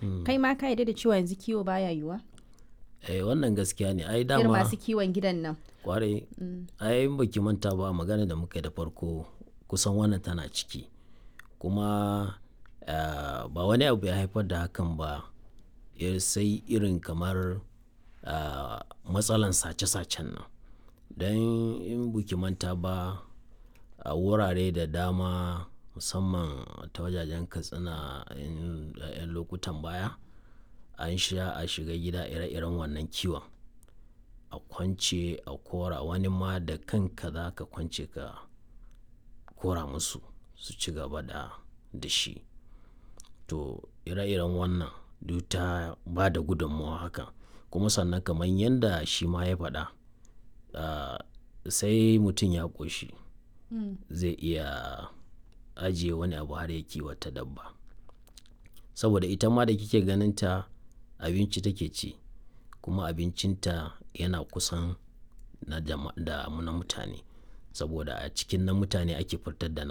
kai ma ka yarda da cewa yanzu kiwo baya yiwuwa eh wannan gaskiya ne ai irin dama masu kiwon gidan nan kwarai ai in baki manta ba magana da muka yi da farko kusan wannan tana ciki kuma ah, ba wani abu ya haifar da hakan ba eh, sai irin kamar ah, matsalan sace-sacen nan don in buki manta ba a wurare da dama musamman ta wajajen katsina in- a 'yan lokutan baya an sha a shiga gida ire-iren wannan kiwon a kwance a kora wani ma da kanka za ka kwance ka kora musu su ci gaba da da shi to ire-iren wannan duk ta ba da gudunmawa haka kuma sannan kamar yadda shi ma ya faɗa ah, sai mutum ya ƙoshi zai iya ajiye wani abu har ya kiwata dabba saboda ita ma da kike ganin ta abinci take ci kuma abincinta yana kusan na jama- da na mutane saboda a cikin na mutane ake fitar da